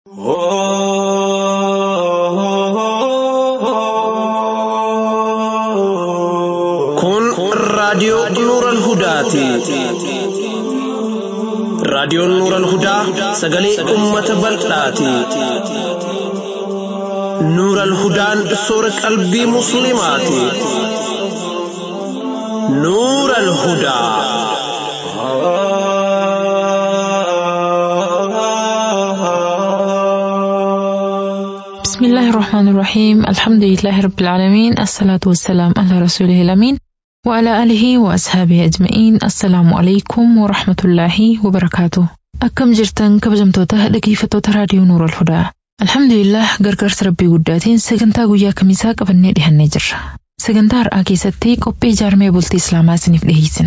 Kun raadiyoo Nuural Hudaati. Raadiyoon Nuural Hudaa sagalee uummata bal'aati. Nuural Hudaan soora qalbii Musliimaati. Nuural Hudaa. بسم الله الرحمن الرحيم الحمد لله رب العالمين الصلاة والسلام على رسوله الأمين وعلى آله وأصحابه أجمعين السلام عليكم ورحمة الله وبركاته أكم جرتن كبجمتوتا dhaggeeffattoota raadiyoo Nuur al-Hudaa Alhamdulillah gargaarsa rabbii guddaatiin sagantaa guyyaa kamisaa qabannee dhihannee jirra. Sagantaa har'aa keessatti qophii ijaarmee bultii Islaamaa isiniif dhiyeessina.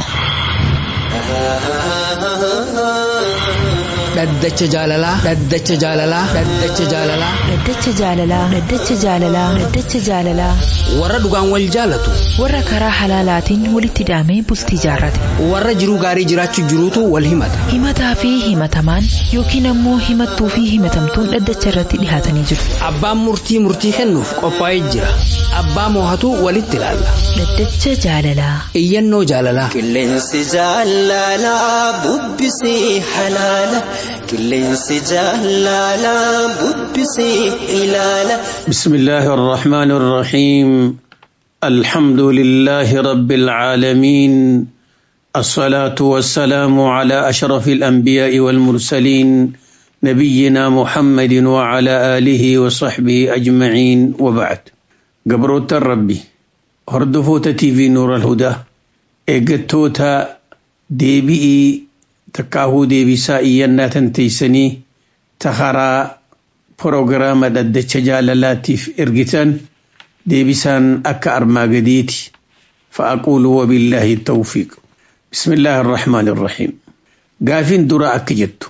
Dhaddacha jaalalaa. Dhaddacha jaalalaa. Dhaddacha jaalalaa. Dhaddacha jaalalaa. Dhaddacha jaalalaa. Dhaddacha jaalalaa. Warra dhugaan wal jaalatu. Warra karaa halaalaatiin walitti hidhamee bultii jaarrate. Warra jiruu gaarii jiraachuu jiruutu wal himata. Himataa fi himatamaan yookiin ammoo himattuu fi himatamtuun dhaddacha irratti dhihaatanii jiru. Abbaan murtii murtii kennuuf qophaa'ee jira. Abbaa moohatu walitti ilaalla. Dhaddacha jaalalaa. Iyyannoo jaalalaa. Qilleensi jaalalaa bubbisee halaala. Qilleensi jaalalaa bubbisee ilaala. بسم الله الرحمن الرحيم الحمد لله رب العالمين الصلاة والسلام على أشرف الأنبياء والمرسلين نبينا محمد وعلى آله وصحبه أجمعين وبعد قبروت الربي هردفوت تي في نور الهدى إيقتوتا ديبئي تكاهو ديبي سائينا تنتيسني تخرى Proogiraama dhaddacha jaalalaatiif ergitan deebisaan akka armaa gadiiti. Fa'aquulu wabillaahi tawfiiq. Bismillaahi irrahmaani irrahiim. Gaafiin dura akka jettu.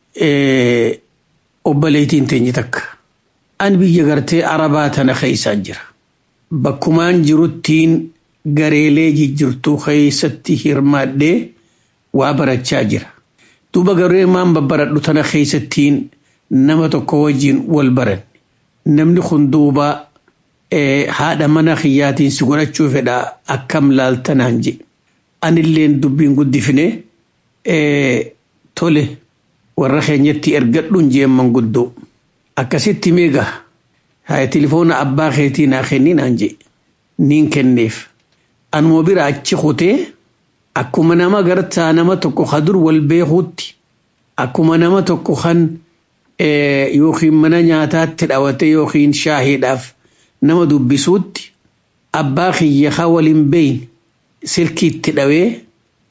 Obboleetiin teenye takka. An biyya gartee Arabaa tana keessaa jira. Bakkumaan jiruttiin gareelee jijjirtuu keessatti hirmaadhee waa barachaa jira. Duuba garee maan babbaradhu tana keessattiin nama tokko wajjin wal baran namni kun duuba haadha mana kiyyaatiin si godhachuu fedha akkam laaltanaan je anilleen dubbiin guddifne tole warra keenyatti ergadhuun jeen manguddoo akkasitti meega haa tilifoona abbaa keetii naa kenninaan je niin kenneef anuma bira achi kutee akkuma nama gartaa nama tokko kadur wal beekuutti akkuma nama tokko kan yookiin mana nyaataatti dhawate yookiin shaahiidhaaf nama dubbisuutti abbaa kiyya haa waliin beeyin silkiitti dhawee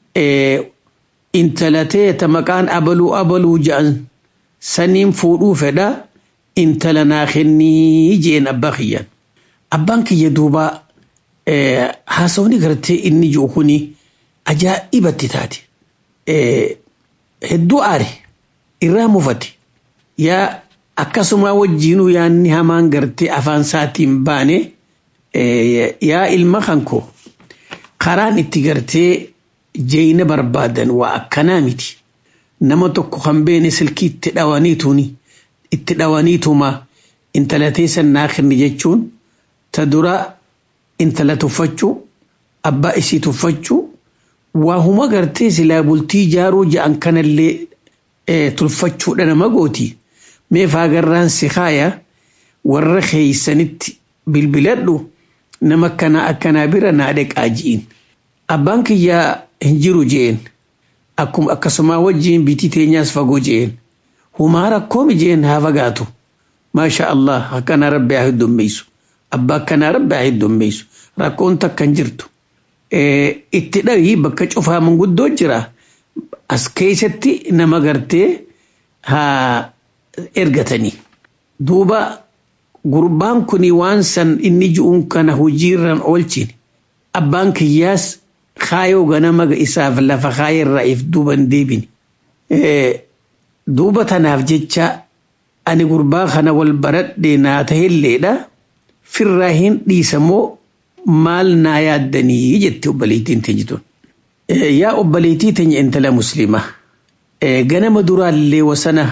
intalatee ta maqaan abaluu abaluu ja'an saniin fuudhuu fedha intala naa kennii jeen abbaa kiyyaan. Abbaan kiyya duuba haasawni gartee inni jiru kuni ajaa'ibatti taate hedduu aare irraa mufate. yaa akkasuma wajjiinuu yaanni hamaan gartee afaan isaatiin baane yaa ilma kankoo karaan itti gartee jeeyina barbaadan waa akkanaa miti nama tokko kan beene silkii itti dhawaniituuni itti dhawaniituma intala teessan naa kenni jechuun ta dura intala tuffachuu abbaa isii tuffachuu waa huma gartee silaa bultii jaaruu ja'an kanallee tulfachuudha nama gooti. meefaa garraan si kaaya warra keeysanitti bilbiladhu nama akkanaa akkanaa bira naa dhaqaa ji'in abbaan kiyyaa hin jiru je'en akkuma akkasumaa wajjiin bitii teenyaas fagoo je'en humaa rakkoomi je'en haa fagaatu maasha allah akkanaa rabbi haa heddummeessu abbaa akkanaa rabbi haa heddummeessu rakkoon takka hin jirtu itti dhawii bakka cufaa manguddoo jira as keessatti nama gartee haa ergatanii duuba gurbaan kuni waan san inni ji'uun kana hojiirran oolchine abbaan kiyyaas kaayoo ganama isaaf lafa kaayerraa if duuban deebine duuba tanaaf jecha ani gurbaa kana wal baradhee naa tahilleedha firraa hin dhiisamoo maal naa yaaddanii jette obboleettiin teenyituun. Yaa obboleettii teenya intala musliimaa ganama duraallee wasana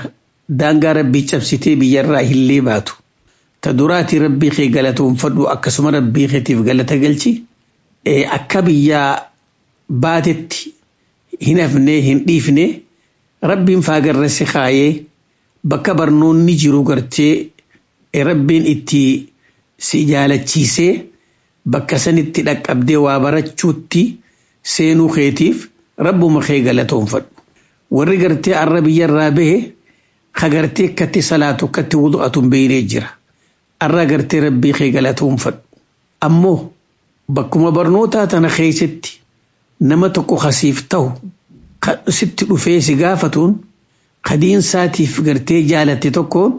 daangaa rabbii cabsitee biyyarraa hillee baatu ta duraati rabbii kee galatoonfadhu akkasuma rabbii keetiif galata galchi akka biyyaa baatetti hin hafne hin dhiifne rabbiin faagarra si kaayee bakka barnoonni jiru gartee rabbiin itti si jaalachiisee bakka sanitti dhaqqabdee waa barachuutti seenuu keetiif rabbuma kee galatoonfadhu. Warri gartee arra biyyarraa bahe ka gartee akkatti salaatu akkatti wudu'atu hin beeynee jira. Arra gartee rabbii kee galatoonfadhu. Ammoo bakkuma barnootaa tana keessatti nama tokko kasiif ta'u sitti dhufee si gaafatuun kadiinsaatiif gartee jaalatte tokkoon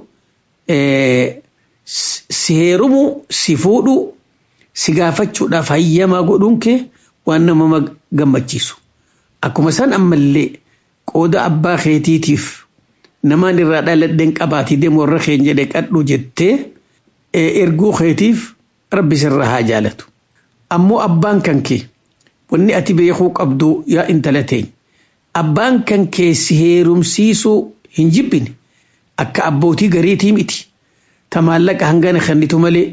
si heerumu si fuudhu si gaafachuudhaaf hayyamaa godhuun kee waan nama gammachiisu. Akkuma san ammallee qooda abbaa keetiitiif namaan irraa dhaladheen qabaatii deemu warra keenya jedhe qadhu jettee erguu keetiif rabbi sirra haa jaalatu. Ammoo abbaan kan kee wanni ati beekuu qabdu yaa intala teenya. Abbaan kan kee si heerumsiisuu hin jibbine akka abbootii gariitii miti. Ta maallaqa hangana kennitu malee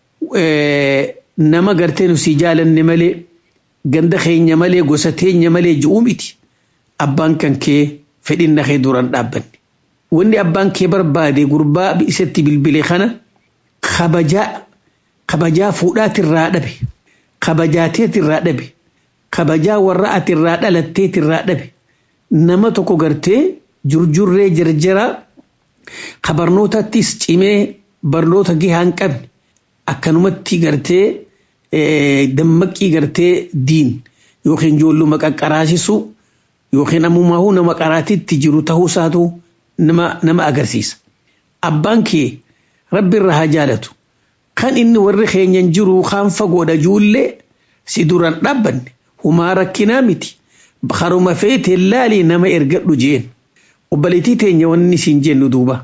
nama gartee nu si jaalanne malee ganda keenya malee gosa teenya malee ji'uu miti. Abbaan kan kee fedhinna kee duraan dhaabbanne. Wanni abbaan kee barbaade gurbaa isatti bilbile kana kabajaa kabajaa fuudhaatirraa dhabe kabajaateetirraa dhabe kabajaa warra ati irraa dhalatteetirraa dhabe nama tokko gartee jurjurree jarjara ka barnootattis cimee barnoota gahaa hin qabne akkanumatti gartee dammaqii gartee diin yookiin ijoolluma qaqqaraasisu yookiin ammumaahuu nama qaraatitti jiru ta'uusaatu nama nama agarsiisa. Abbaan kee rabbi irra haa jaalatu. Kan inni warri keenyan jiru kaan fagoodha ijoollee si duraan dhaabbanne humaa rakkinaa miti. Haruma feete laalii nama ergadhu jeen. Obbaliitii teenya wanni siin jennu duuba.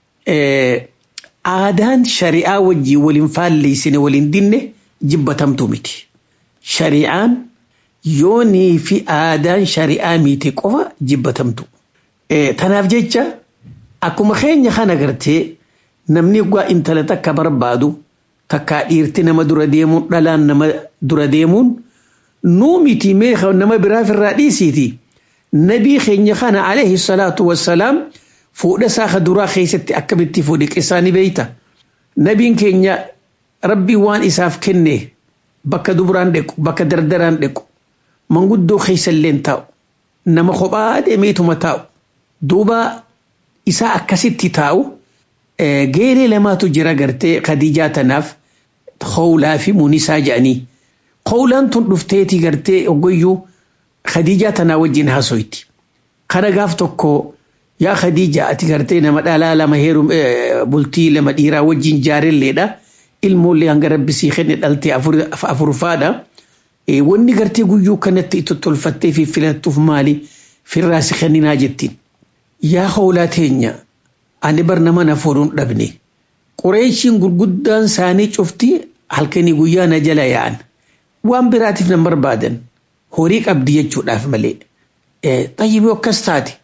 Aadaan shari'aa wajjii waliin faalleessine waliin dinne jibbatamtu miti. Shari'aan yoonii fi aadaan shari'aa miti qofa jibbatamtu. Tanaaf jecha akkuma keenya kana gartee namni gaa intala takka barbaadu takkaa dhiirti nama dura deemuun dhalaan nama dura deemuun nuu miti mee nama biraaf irraa dhiisiiti. Nabii keenya kana alayhi salaatu wassalaam fuudha isaa ka duraa keessatti akkamitti fuudhe qissaa ni beeyta. Nabiin keenya rabbii waan isaaf kenne bakka dubraan dhequ bakka dardaraan dhequ manguddoo keessalleen taa'u nama kophaa deemeetuma taa'u duuba isaa akkasitti taa'u geeree lamaatu jira gartee Khadiijaa tanaaf Khawlaa fi Munisaa jedhanii. Khawlaan tun dhufteeti gartee oggoyyuu Khadiijaa tanaa wajjin haasoyti. Kana gaaf tokko yaa Khadiija ati gartee nama dhalaa lama heerum bultii lama dhiiraa wajjin jaarelleedha. Ilmoollee hanga rabbisii kenne dhaltee afurfaadha. Wanni gartee guyyuu kanatti itti tolfattee fi filattuuf maali firraa si kenninaa jettiin. Yaa Khawlaa teenya ani bar nama na fuudhuun dhabne. Qureeshiin gurguddaan isaanii cufti halkanii guyyaa na jala yaa'an. Waan biraatiif na barbaadan horii qabdi jechuudhaaf malee. Xayyibii akkas taate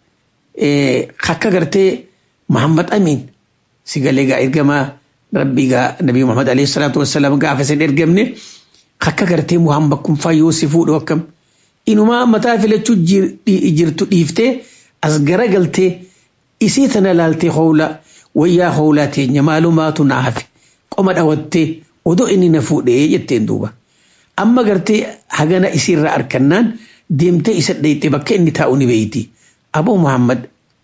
akka gartee Muhammad Amin si galee gaa ergamaa rabbii gaa Nabii Muhammad alayhi salaatu wassalaam gaafa isin ergamne akka gartee Muhammad kun fayyoo si fuudhu akkam. Inumaa mataa filachuu jirtu dhiiftee as garagaltee isii tana laaltee howla wayyaa howlaa teenya maalumaatu na hafe qoma dhawattee odoo inni na fuudhee jetteen duuba. Amma gartee hagana isiirraa arkannaan deemtee isa dhayxee bakka inni taa'u ni beeyti. Aboo Muhammad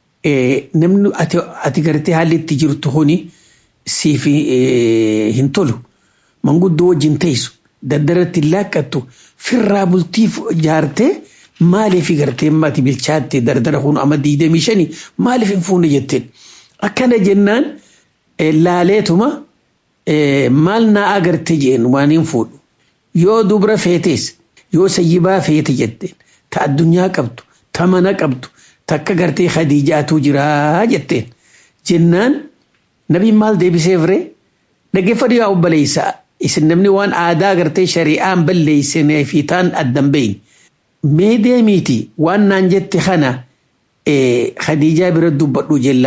namni ati gartee haalli itti jirtu kuni siif hin tolu. Manguddoo wajjin teessu daddaratti laaqqattu firraa bultiif jaartee maaliif gartee mati bilchaatte dardara kun amma diidamii shanii maaliif hin fuune jetteen. Akkana jennaan laaleetuma maal naa agarte jeen waan hin fuudhu. Yoo dubra feetes yoo sayyibaa feete jetteen ta addunyaa qabdu ta mana qabdu takka gartee khadiijaatu jiraa jetteen. Jennaan nabiin maal deebisee firee dhaggeeffadhu yaa obboleessaa isin namni waan aadaa gartee shari'aan balleessinee fi taan addan beeyne. mee deemiiti waan naan jette kana khadiijaa bira dubbadhu jellal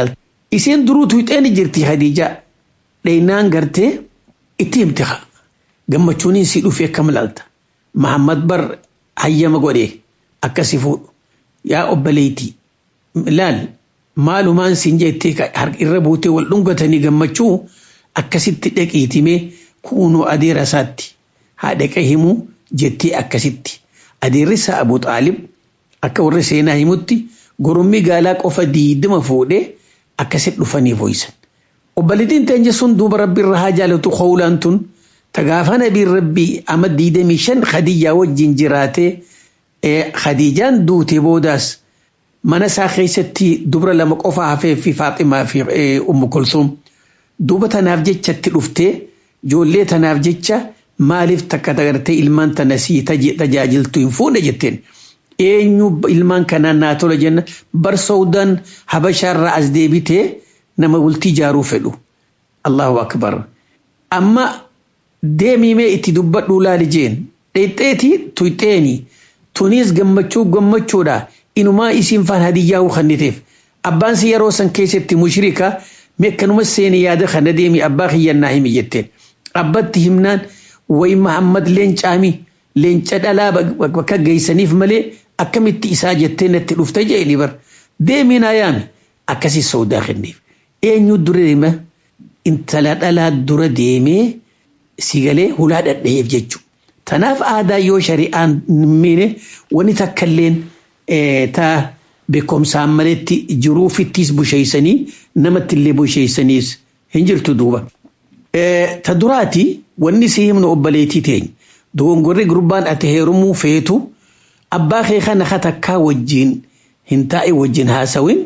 Isiin duruu tuyxeen jirti Khadijaa dheeynaan gartee itti himte gammachuun si dhufee akkam laalta. Mahammad bar hayyama godhee akkasi fuudhu yaa obboleetii laal maalumaan siin jettee irra buutee wal dhungatanii gammachuu akkasitti dhaqiitimee kuunoo adeera isaatti haa dhaqee himuu jettee akkasitti adeerri isaa Abu Xaalib akka warri seenaa himutti gorommii gaalaa qofa diidima fuudhee akkasitti dhufanii fooyisan. Obboleettiin teenya sun duuba rabbi irra haa jaalatu qowlaan tun tagaafa nabiin rabbii amma diidamii shan Khadijaa wajjin jiraatee Khadijaan duute boodaas mana isaa keessatti dubra lama qofa hafee fi Faaximaa fi Ummu Kulsuum duuba tanaaf jechatti dhuftee ijoollee tanaaf jecha maaliif takka tagartee ilmaan tana sii tajaajiltu hin fuudhe jetteen. Eenyu ilmaan kanaan naa tola jenna bar Saawudaan Habashaarraa as deebitee nama bultii ijaaruu fedhu. Allahu akbar. Amma deemimee itti dubbadhuu laali jeen. Dheexxeeti tuyxeeni. Tunis gammachuu gammachuudha. Inumaa isiin faan hadiyyaa hukanniteef. Abbaan si yeroo san keessatti mushrika meekkanuma seeni yaada kana deemi abbaa kiyyannaa himi jetteen. Abbatti himnaan wayi Mahammad leencaami leenca dhalaa bakka geessaniif malee akkamitti isaa jettee natti dhufte jeeni bar. Deemiin ayaami akkasii soodaa kenneef. Eenyu dura deema intala dhalaa dura deemee si galee hulaa dhadha'eef jechuudha. Tanaaf aadaa yoo shari'aan miine wani takkalleen taa beekumsaan maletti jiruufittis busheessanii namatti illee busheessaniis hin jirtu duuba. Ta duraati wanni si himnu obboleettii teenya dogongorri gurbaan ati heerumuu feetu abbaa kee kana takkaa wajjin hin taa'e wajjin haasawin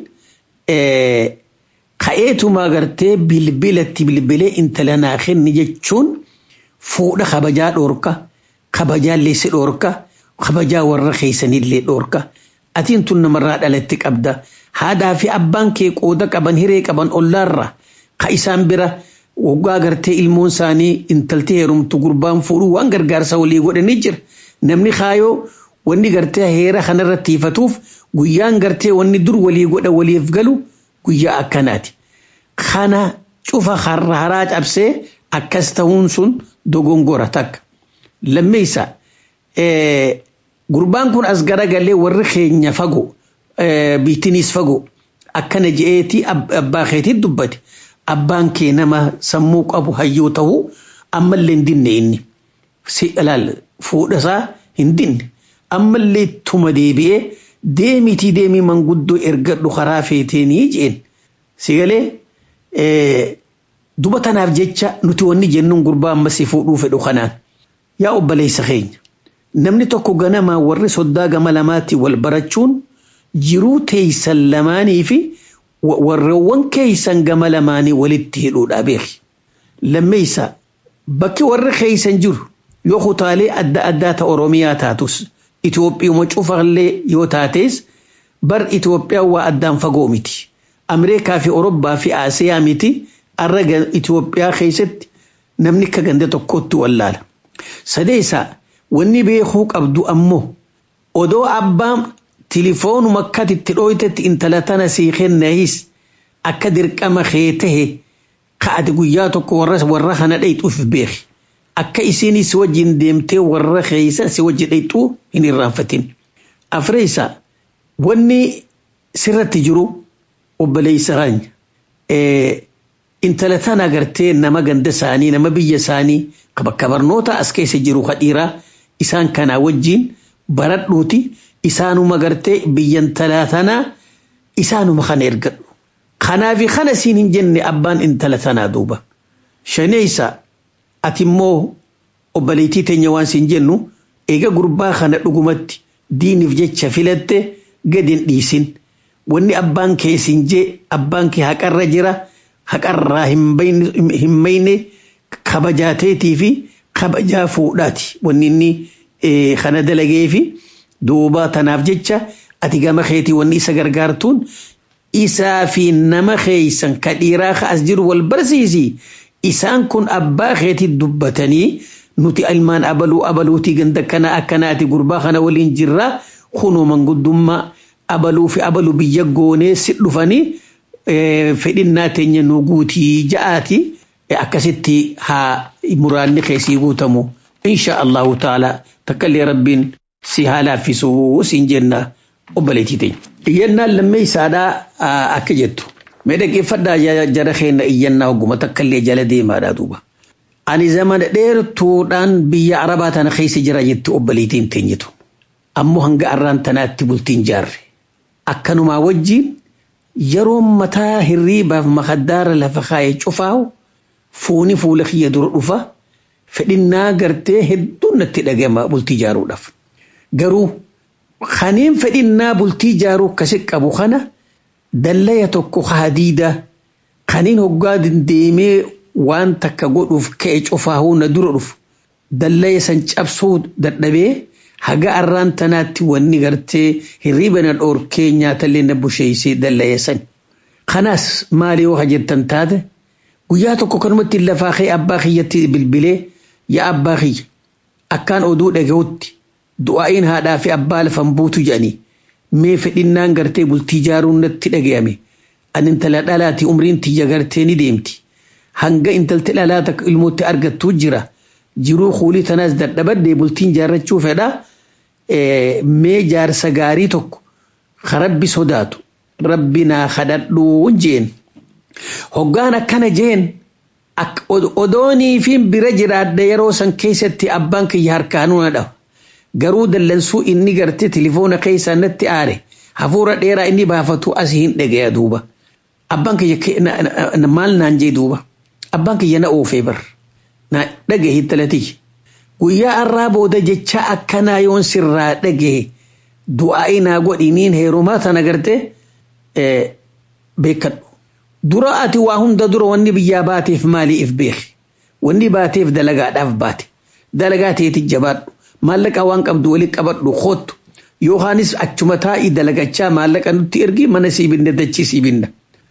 ka'eetuma gartee bilbilatti bilbilee intala naa kenni jechuun fuudha kabajaa dhoorka kabajaa leessi dhoorka kabajaa warra keessanillee dhoorka atiin tun namarraa dhalatti qabda haadhaa fi abbaan kee qooda qaban hiree qaban ollaarra ka isaan bira waggaa gartee ilmoon isaanii intalti heerumtu gurbaan fuudhuu waan gargaarsa walii godhanii jira namni kaayoo wanni gartee heera kanarratti hiifatuuf guyyaan gartee wanni dur walii godha waliif galu guyyaa akkanaati. Kana cufa har'a haraa cabsee akkas ta'uun sun dogongora takka. Lammeessa gurbaan kun as garagalee warri keenya fagoo biittinis fagoo akkana je'eeti abbaa keetii dubbate. Abbaan kee nama sammuu qabu hayyoo ta'uu ammallee hin dinne inni. Si ilaal fuudhasaa hin dinne. Ammallee tuma deebi'ee deemitii deemii manguddoo ergadhu karaa feeteenii jeen. Si galee duba tanaaf jecha nuti wanni jennuun gurbaa ammas fuudhuu fedhu kanaan. Yaa obboleessa keenya. Namni tokko ganamaa warri soddaa gama lamaatti wal barachuun jiruu teeysan lamaanii fi warreewwan keeysan gama lamaanii walitti hidhuudha beeki. Lammeessa bakki warri keeysan jiru yoo kutaalee adda addaa ta Oromiyaa taatus Itoophiyaa cufallee yoo taates bar Itoophiyaa waa addaan fagoo miti. Ameerikaa fi Orobbaa fi Asiyaa miti arra Itoophiyaa keessatti namni akka ganda tokkotti wallaala. Sadeessa wanni beekuu qabdu ammoo odoo abbaan tilifoonuma akkatitti dhooytetti intala tana sii kennahis akka dirqama kee tahe ka'ati guyyaa tokko warra warra kana dhayxuuf beeki. Akka isinis wajjin deemtee warra keeysa si wajji dhayxuu hin irraanfatin. Afreessa wanni sirratti jiru obboleessa keenya. Intala tana agartee nama ganda isaanii nama biyya isaanii bakka barnoota as keessa jiru kadhiiraa isaan kanaa wajjin baradhuuti. isaanuma gartee biyyan talaa tanaa isaanuma kana ergadhu. Kanaafi kana siin hin jenne abbaan intala tanaa duuba. Shaneessa ati immoo obboleettii teenya waan siin jennu eega gurbaa kana dhugumatti diiniif jecha filatte gadi hin dhiisin. Wanni abbaan kee siin jee abbaan kee haqarra jira haqarraa hin mayne kabajaateetii fi kabajaa fuudhaati. Wanni inni kana dalagee fi duuba tanaaf jecha ati gama keetii wanni isa gargaartuun isaa fi nama keeysan ka dhiiraa ka as jiru wal barsiisi isaan kun abbaa keetii dubbatanii nuti ilmaan abaluu abaluutii ganda kana akkanaati gurbaa kana waliin jirraa kunoo manguddummaa abaluu fi abaluu biyya goonee si dhufanii fedhinnaa teenya nu guutii ja'aati akkasitti haa muraanni keessii guutamu insha allahu taala takkallee rabbiin si haa laaffisuu siin jenna obboleettii teenya. Iyyannaan lammeessaadhaa akka jettu mee dhaggeeffadhaa jara keenya iyyannaa hogguma takkallee jala deemaadhaa duuba. Ani zamana dheertuudhaan biyya arabaa tana keessa jira jetti obboleettiin teenyitu. Ammoo hanga arraan tanaatti bultiin jaarre. Akkanumaa wajjin yeroo mataa hirriibaaf makaddaara lafa kaayee cufaahu fuuni fuula kiyya dura dhufa fedhinnaa gartee hedduun natti dhagama bultii jaaruudhaaf. Garuu kaneen fedhinnaa bultii jaaruu akkasi qabu kana dallaya tokko hadiida kaneen hoggaa deemee waan takka godhuuf ka'e cufaahuu na dura dhufu dallaya san cabsuu dadhabee haga arraan tanaatti wanni gartee hirriiba na dhoorkee nyaatallee na busheeysee dallaya san. Kanaas maali yoo jettan taate guyyaa tokko kanumatti lafaa kee abbaa kiyyatti bilbilee yaa abbaa kiyya akkaan oduu dhagahutti du'aa'iin haadhaa fi abbaa lafan buutu jedhanii mee fedhinnaan gartee bultii jaaruun natti dhagayame ani intala dhalaati umriin tiyya gartee ni deemti hanga intalti dhalaa takka ilmootti argattuu jira jiruu kuulii tanaas dadhabadde bultiin jaarrachuu fedha mee jaarsa gaarii tokko ka rabbi sodaatu rabbi naa kadhadhuun jeen hoggaan akkana jeen odoonii fi bira jiraadde yeroo san keessatti abbaan kiyya harkaanuu na dhawa garuu dallansuu inni gartee tilifoona keessaa natti aare hafuura dheeraa inni baafatu asii hin dhagaya duuba abbaan kiyya maal naan jee duuba abbaan kiyya na oofee bar na dhagahe talatii guyyaa arraa booda jecha akkanaa yoon sirraa dhagahe du'aa'i naa godhiniin heerumaa tana gartee beekadhu dura ati waa hunda dura wanni biyyaa baateef maaliif beeki wanni baateef dalagaadhaaf baate dalagaa teeti jabaadhu maallaqa waan qabdu wali qabadhu koottu yookaanis achuma taa'ii dalagachaa maallaqa nutti ergi mana sii binda dachii sii binda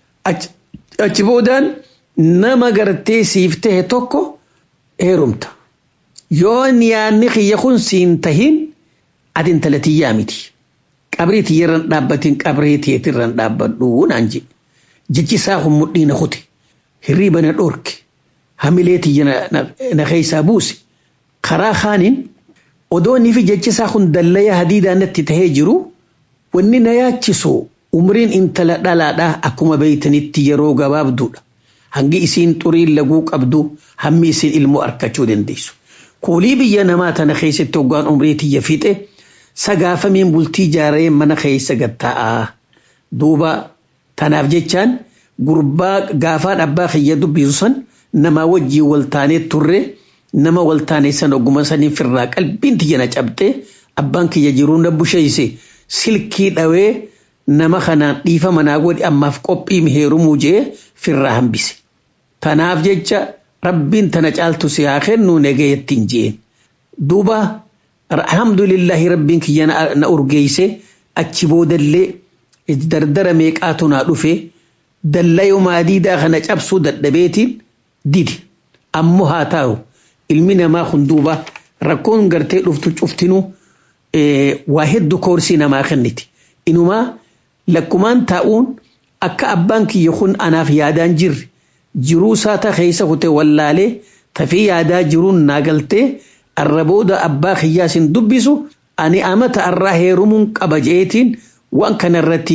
achi boodaan nama gartee siif tahe tokko heerumta yoo yaanni kiyya kun siin tahin ati intala tiyyaa miti qabrii tiyyarran dhaabbatiin qabrii tiyeetirran dhaabbadhu naan jedhe jechi isaa kun mudhii na kute hirriiba na dhorke hamilee tiyya na keessaa buuse karaa kaaniin odoonni fi jechi isaa kun dallaya hadiidaa natti tahee jiru wanni na yaachisu umriin intala dhalaadhaa akkuma beeytanitti yeroo gabaabduudha hangi isiin xuriin laguu qabdu hammi isiin ilmoo arkachuu dandeessu. Kuulii biyya namaa tana keessatti hoggaan umrii tiyya fixe sagaafamiin bultii jaaree mana keessa gatta'aa duuba Tanaaf jechaan gurbaa gaafaan abbaa kiyya dubbisu san nama wajjii waltaanee turre nama waltaanee san ogguma saniif irraa qalbiin tiyya na cabxee abbaan kiyya jiruu na busheeyse silkii dhawee nama kanaan dhiifa manaa godhi ammaaf qophii heerumuu jee firraa hambise. Tanaaf jecha rabbiin tana caaltu si haa kennu nagayettiin jeen. Duuba alhamdulillahi rabbiin kiyya na urgeeyse achi boodallee dardara meeqaatu naa dhufe dallayoo maadiidaa kana cabsuu dadhabeetiin didi ammoo haa taa'u ilmi namaa kun duuba rakkoon gartee dhuftu cuftinuu waa hedduu koorsii namaa kenniti inumaa lakkumaan taa'uun akka abbaan kiyya kun anaaf yaadaan jirre jiruu saata keessa kute wallaalee tafii yaadaa jiruun naa galtee arrabooda abbaa kiyyaa sin dubbisu ani amata arraa heerumuun qaba jeetiin waan kanarratti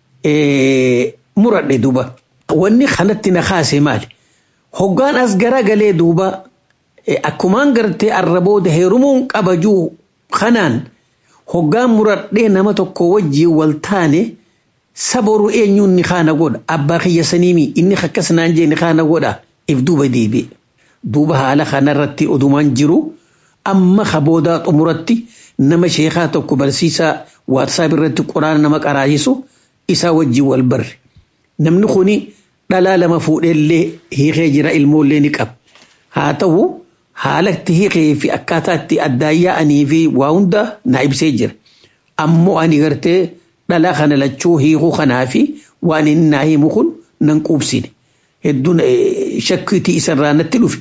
muradhe duuba. Wanni kanatti na kaase maali? Hoggaan as garagalee duuba akkumaan gartee arrabooda heerumuun qabajuu kanaan hoggaan muradhee nama tokko wajjii wal taane saboru eenyuun ni kaana godha abbaa kiyya saniimi inni akkas naan jee ni kaana godha if duuba deebi'e. Duuba haala kanarratti odumaan jiru amma kaboodaa xumuratti nama sheekaa tokko barsiisaa waatsaap irratti quraana nama qaraayisu isaa wajjin wal barre namni kuni dhalaa lama fuudheellee hiikee jira ilmoollee ni qaba haa ta'u haalatti hiikee fi akkaataa itti addaayyaa'anii fi waa hunda na ibsee jira ammoo ani gartee dhalaa kana lachuu hiikuu kanaa fi waan inni naa himu kun nan quubsine hedduun shakkiitii isarraa natti dhufe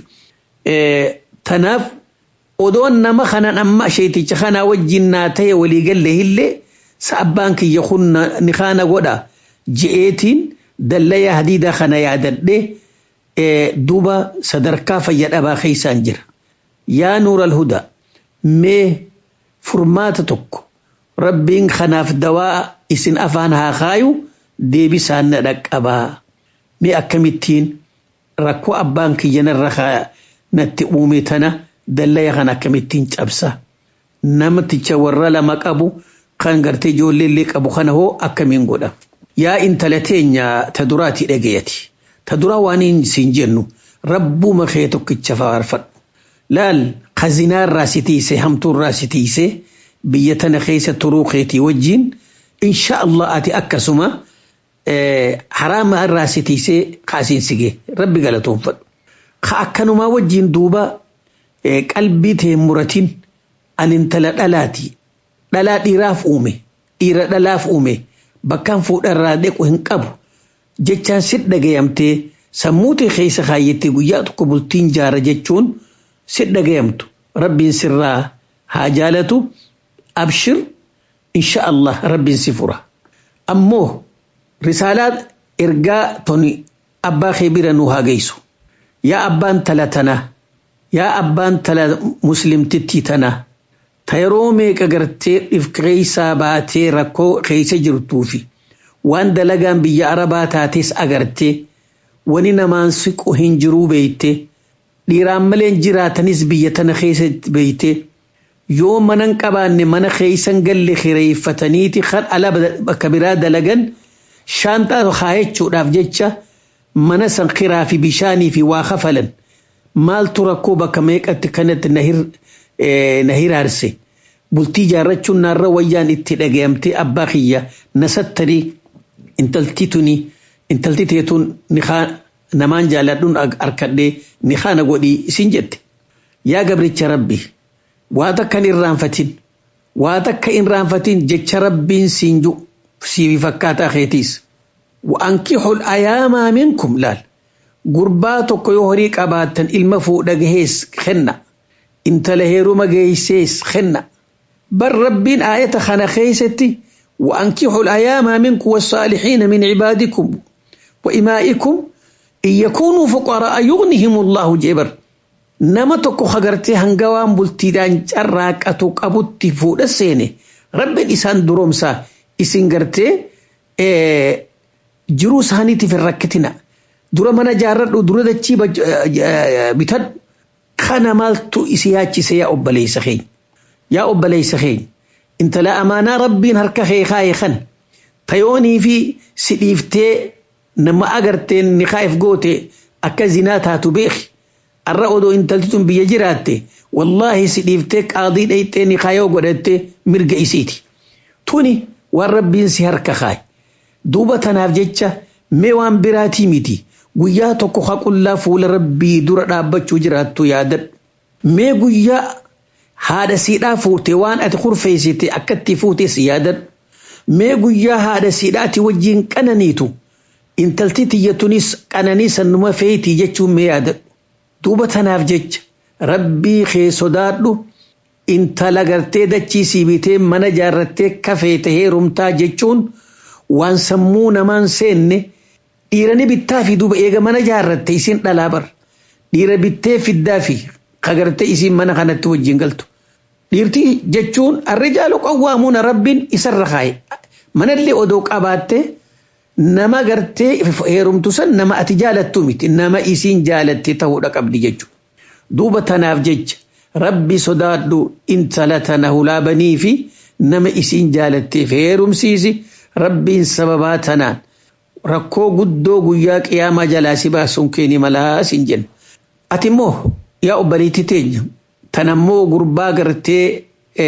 tanaaf odoon nama kanan amma sheeticha kanaa wajjin naa ta'e waliigalle illee sa abbaan kiyya kun ni kaana godha je'eetiin dallaya hadiidaa kana yaadadhe duuba sadarkaa fayyadhabaa keeysaan jira yaa nuura alhudaa mee furmaata tokko rabbiin kanaaf dawaa isin afaan haa kaayu deebisaan na dhaqqabaa mee akkamittiin rakkoo abbaan kiyyanarra natti uume tana dallaya kan akkamittiin cabsa namticha warra lama qabu kan gartee ijoolleellee qabu kana hoo akkamiin godha yaa intala teenya ta duraati dhagayati ta duraa waan siin jennu rabbuma kee tokkicha faarfadhu laal khazinaarraa si tiise hamtuurraa si tiise biyya tana keessa turuu keetii wajjiin insha Allah ati akkasuma haraama irraa si tiisee kaasiin sige rabbi galatoonfadhu ka akkanumaa wajjiin duuba qalbii tee muratiin an intala dhalaati dhalaa dhiiraaf uume dhiira dhalaaf uume bakkaan fuudharraa deequ hin qabu jechaan sit dhagayamtee sammuu tee keessa kaayyattee guyyaa tokko bultiin jaara jechuun sit dhagayamtu rabbiin sirraa haa jaalatu abshir insha Allah rabbiin si fura ammoo risaalaa ergaa toni abbaa kee bira nu haa geessu yaa abbaan tala tana yaa abbaan tala muslimtittii tana ta yeroo meeqa gartee dhifkeeysaa baatee rakkoo keessa jirtuufi waan dalagaan biyya arabaa taates agartee wani namaan siqu hin jiruu beeyte dhiiraan maleen jiraatanis biyya tana keessa beeyte yoo manan qabaanne mana keeysan galle kireeffataniiti kan ala bakka biraa dalagan shaanxaa kaayachuudhaaf jecha mana san kiraa fi bishaanii fi waa kafalan maaltu rakkoo bakka meeqatti kanatti na hiraarse bultii jaarrachuun naarra wayyaan itti dhagayamte abbaa kiyya nasattarii intalti tuni intalti teetuun nikaa namaan jaaladhuun arkadhee nikaa na godhii isin jette yaa gabricha rabbi waa takka hin irraanfatin waa takka hin irraanfatin jecha rabbiin siin ju siifi fakkaataa keetiis wa'ankixul ayaamaa minkum laal gurbaa tokko yoo horii qabaattan ilma fuudha gahees kenna intala heeruma geeysees kenna bar rabbiin aayata kana keeysatti وأنكحوا الأيام منكم والصالحين من عبادكم وإمائكم إن يكونوا فقراء يغنهم الله جبر nama tokko hagartee hanga waan bultiidhaan carraaqatu qabutti fuudha seene rabbiin isaan duroomsaa isin gartee jiruu isaaniitiif hin rakkitina dura mana jaarradhu dura dachii bitadhu kana maaltu isi yaachise yaa obboleessa keenya yaa obboleessa keenya intala amaanaa rabbiin harka kee kaa'e kan tayoonii fi si dhiiftee nama agarteen ni kaa'eef goote akka zinaa taatu beeki arra odoo intalti tun biyya jiraatte wallaahi si dhiiftee qaadii dhayxee ni kaayoo godhatte mirga isiiti tuni waan rabbiin si harka kaa'e duuba tanaaf jecha mee waan biraatii miti guyyaa tokko haqullaa fuula rabbii dura dhaabbachuu jiraattu yaadadhu mee guyyaa haadha siidhaa fuute waan ati kurfeessite akkatti fuutes yaadadhu mee guyyaa haadha siidhaati wajjiin qananiitu intalti tiyyatunis qananii sannuma feetii jechuun mee yaadadhu duuba tanaaf jecha rabbii kee sodaadhu intala gartee dachii siibitee mana jaarrattee kafeete heerumtaa jechuun waan sammuu namaan seenne dhiirani bittaa fi duuba eega mana jaarratte isin dhalaa bar dhiira bittee fiddaa fi kagartee isin mana kanatti wajjin galtu dhiirtii jechuun arrijaalu qawwaamuuna rabbiin isarra kaa'e manallee odoo qabaatte nama gartee heerumtu san nama ati jaalattu miti nama isiin jaalatte ta'uudha qabdi jechuudha. Duuba tanaaf jecha rabbi sodaadhu intala tana hulaabanii fi nama isiin jaalatteef heerumsiisi rabbiin sababaa tanaan rakkoo guddoo guyyaa qiyaamaa jalaa si baasuun keeni malaa sin jenna. Ati immoo yaa obboleetti teenya tanammoo gurbaa gartee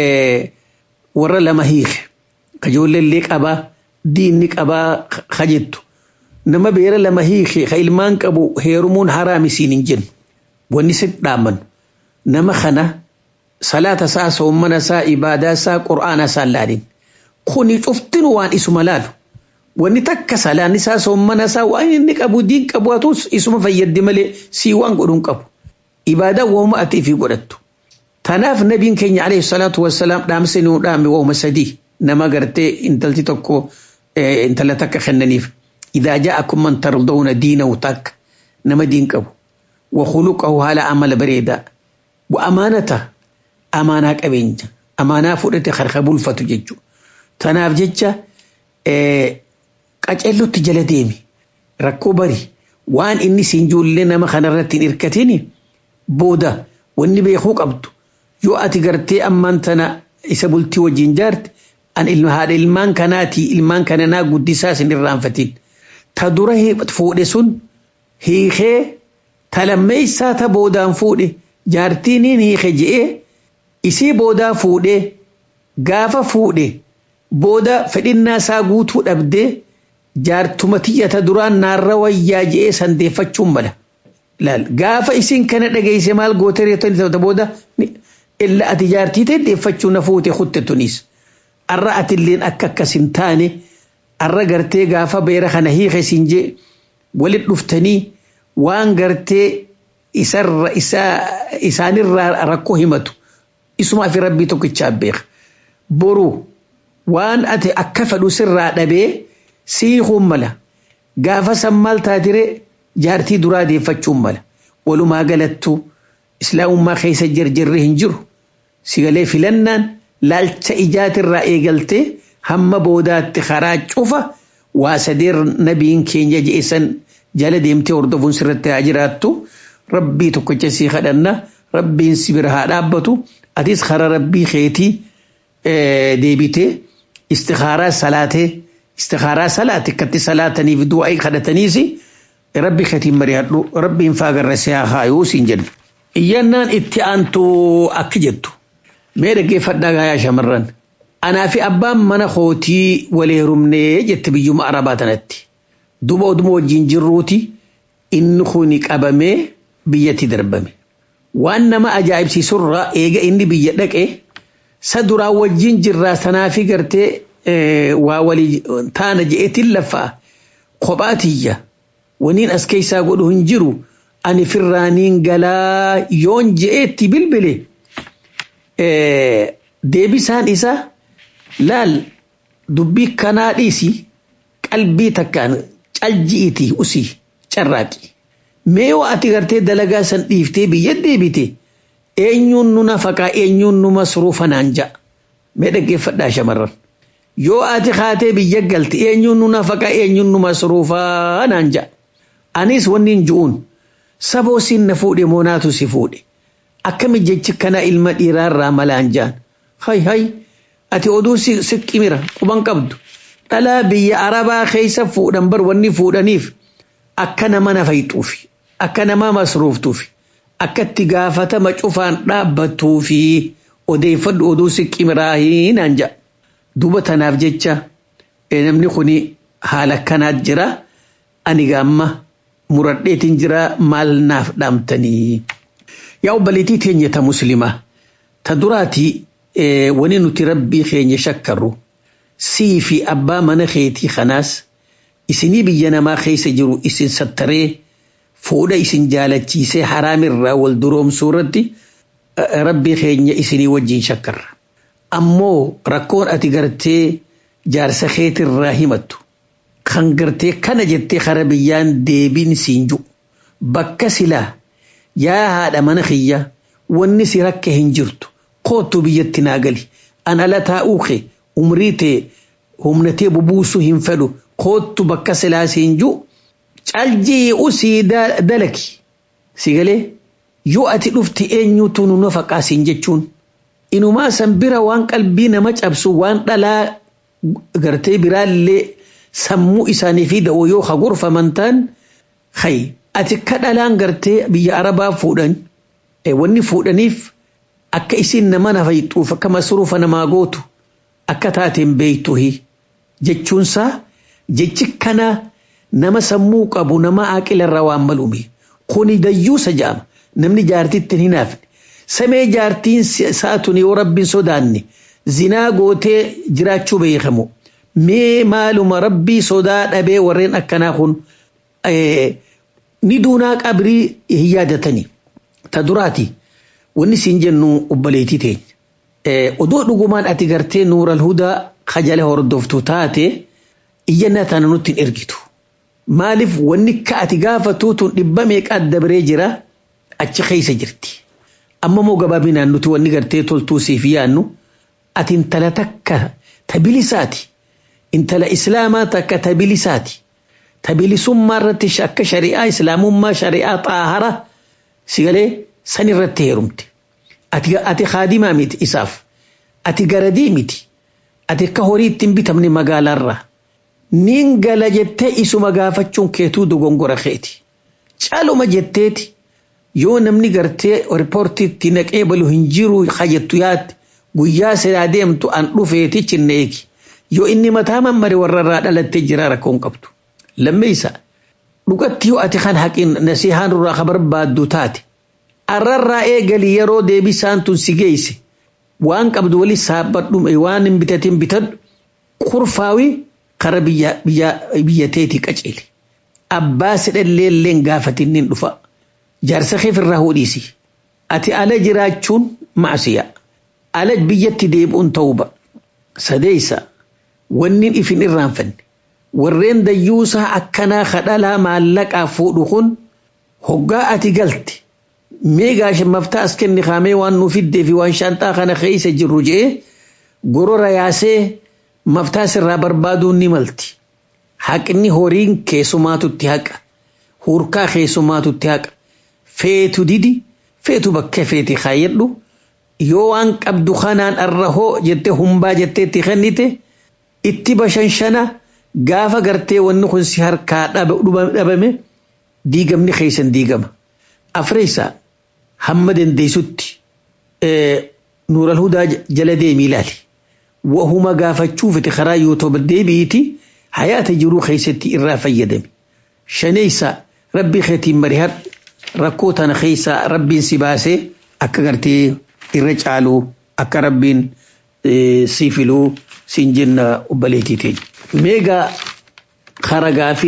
warra lama hiike kajoollee qabaa. diinni qabaa kajettu nama beera lama hiike ka ilmaan qabu heerumuun haraam isiin hin jennu wanni si dhaaman nama kana salaata isaa soommana isaa ibaadaa isaa qur'aana isaa laalin kuni cuftinu waan isuma laalu wanni takka salaan isaa soommana isaa waan inni qabu diin qabu atus isuma fayyaddi malee sii waan godhuun qabu ibaadaa wooma ati fi godhattu tanaaf nabiin keenya alayhi salaatu wassalaam dhaamsa nuu dhaame wooma sadii nama gartee intalti tokko intala takka kennaniif idaa ja'akum man tardawna diinahu takka nama diin qabu wa khuluqahu haala amala bareedaa wa amaanata amaanaa qabeenya amaanaa fudhate harka bulfatu jechuudha. Tanaaf jecha qacellotti jala deemi rakkoo bari waan inni siin ijoollee nama kanarratti hin hirkatini booda wanni beekuu qabdu yoo ati gartee ammaan tana isa bultii wajjin jaarte an ilma haadha ilmaan kanaati ilmaan kana naa guddisaa isin irraanfatiin ta dura fuudhe sun hiikee ta lammeessaa ta boodaan fuudhe jaartiiniin hiike je'ee isii boodaa fuudhee gaafa fuudhe booda fedhinnaa isaa guutuu dhabdee jaartuma tiyyata duraan naarra wayyaa je'ee sandeeffachuun mala. Laal gaafa isin kana dhageesse maal goote reettonni booda illa ati jaartii ta'e deeffachuu na fuute kutte tunis. Arra atilleen akka akkas hin taane arra gartee gaafa beera kana hiike siin jee walit dhuftanii waan gartee isarra isaanirraa rakkoo himatu isumaa fi rabbii tokkichaa beeka. Boru waan ati akka fedhu sirraa dhabee siikuun mala gaafa san maal taatire jaartii duraa deeffachuun mala walumaa galattu islaamummaa keessa jarjarri hin jiru sigalee filannaan laalcha ijaatirraa eegaltee hamma boodaatti karaa cufa waa sadeer nabiin keenya je'esan jala deemtee hordofuun sirratti haa jiraattu rabbii tokkicha sii kadhanna rabbiin si bira haa dhaabbatu atis karaa rabbii keetii deebitee istikaaraa salaatee istikaaraa salaate akkatti salaataniif du'aa kadhataniisi rabbi keetiin mari'adhu rabbiin faagarra si haa haayuu siin jedhu. Iyyannaan itti aantu akka jettu mee dhaggeeffadhaa gaayaa shamarran anaa fi abbaan mana kootii walii heerumnee jette biyyuma arabaa tanatti duba oduma wajjin jirruuti inni kuni qabamee biyyatti darbame waan nama ajaa'ibsiisurraa eega inni biyya dhaqe sa duraa wajjin jirraa sanaafi gartee waa walii taana je'eetiin laffaa kophaatiyya waniin as keessaa godhu hin jiru ani firraaniin galaa yoon je'eetti bilbile deebisaan isaa laal dubbii kanaa dhiisi qalbii takkaan calji'iiti usii carraaqi mee yoo ati gartee dalagaa san dhiiftee biyya deebite eenyuun nu nafaqaa eenyuun nu masruufa naan ja'a mee dhaggeeffadhaa shamarran yoo ati kaatee biyya galte eenyuun nu nafaqaa eenyuun nu masruufaa naan ja'a anis wanni hin ju'uun saboo siin na fuudhe moonaatu si fuudhe akkami jechi kana ilma dhiiraarraa malaan jaan hay hay ati oduu si qimira quban qabdu dhalaa biyya arabaa keessa fuudhan bar wanni fuudhaniif akka nama nafayxuufi akka nama masruuftuufi akka itti gaafatama cufaan dhaabbattuufi odeeffadhu oduu si qimiraa naan ja'a duuba tanaaf jecha namni kuni haala kanaat jira ani gaamma muradheetiin jira maal naaf dhaamtanii. Yaa obbaleetii teenya ta muslimaa ta duraati wani nuti rabbii keenya shakkarru sii fi abbaa mana keetii kanaas isinii biyya namaa keessa jiru isin sattaree fuudha isin jaalachiisee haraamirraa wal duroomsuu irratti rabbii keenya isinii wajjin shakkarra. Ammoo rakkoon ati gartee jaarsa keetirraa himattu kan gartee kana jettee kara biyyaan deebiin siin jiru bakka silaa yaa haadha mana kiyya wanni si rakke hin jirtu kootu biyyatti naa gali an ala taa'uu kee umrii tee humnatee bubuusuu hin fedhu kootu bakka silaa siin jiru caljii usii dalaki si galee yoo ati dhufti eenyutu nu nafaqaa siin jechuun inumaa san bira waan qalbii nama cabsu waan dhalaa gartee biraallee sammuu isaanii fi da'oo yoo hagurfaman ta'an hay ati akka dhalaan gartee biyya arabaa fuudhan wanni fuudhaniif akka isin nama nafayxuuf akka masruufa namaa gootu akka taateen beeytuhi jechuunsaa jechi kana nama sammuu qabu nama aqilarraa waan maluumi kuni dayyuusa ja'ama namni jaartitti hin hinaafne samee jaartiin saatun yoo rabbiin sodaanne zinaa gootee jiraachuu beekamu mee maaluma rabbii sodaa dhabee warreen akkanaa kun ni duunaa qabrii hin yaadatani ta duraati wanni siin jennu obbaleetii teenya odoo dhugumaan ati gartee nuural hudaa kajala hordoftu taate iyyannaa tana nutti hin ergitu maaliif wanni ka ati gaafatuutun dhibba meeqaat dabaree jira achi keessa jirti amma moo gabaabinaan nuti wanni gartee toltuu siif yaannu ati intala takka tabilisaati intala islaamaa takka tabilisaati tabilisummaa irratti akka shari'aa islaamummaa shari'aa xaahara sigalee san irratti heerumte ati ati kaadimaa miti isaaf ati garadii miti ati akka horii ittiin bitamne magaalaarraa niin gala jettee isuma gaafachuun keetuu dogongora keeti caaluma jetteeti yoo namni gartee riippoortiitti naqee balu hin jiru hajjattu yaatti guyyaa sidaa deemtu an dhufeeti cinna eegi yoo inni mataa mammare warrarraa dhalattee jira rakkoon qabdu lammeessa dhugatti yoo ati kan haqin nasihaan irraa ka barbaaddu taate arrarraa eegali yeroo deebisaan tun si geesse waan qabdu wali saabbadhu waan hin bitatin bitadhu kurfaawii kara biyyateeti qaceele abbaa sidhalleelleen gaafatinnin dhufa jaarsa keef irraa hodhiisi ati ala jiraachuun macsiya ala biyyatti deebi'uun ta'uuba sadeeysa wannin ifin irraanfanne warreen dayyuusaa akkanaa kadhalaa maallaqaa fuudhu kun hoggaa ati galte mee gaasha maftaa as kenni kaamee waan nuuf fiddee fi waan shaanxaa kana keessa jirru je'ee gorora yaasee maftaa sirraa barbaaduun ni malti. Haqni horiin keessumaatutti haqa. Hurkaa keessumaatutti haqa. Feetu didi feetu bakka feeti kaayyadhu. Yoo waan qabdu kanaan arrahoo jettee humbaa jetteetti kennite itti bashanshana gaafa gartee wanni kun si harkaa dhabame diigamni keessan diigama. Afreessaa hamma dandeessutti nuural hudaa jala deemii ilaali. Wahuma gaafachuufiti karaa yuutuuba deebi'iti hayaata jiruu keessatti irraa fayyadame. Shaneessa rabbii keetiin marihadhu rakkoo tana keessaa rabbiin si baasee akka gartee irra caalu akka rabbiin si filuu siin jenna obbaleetii teenya. Meegaa haragaa fi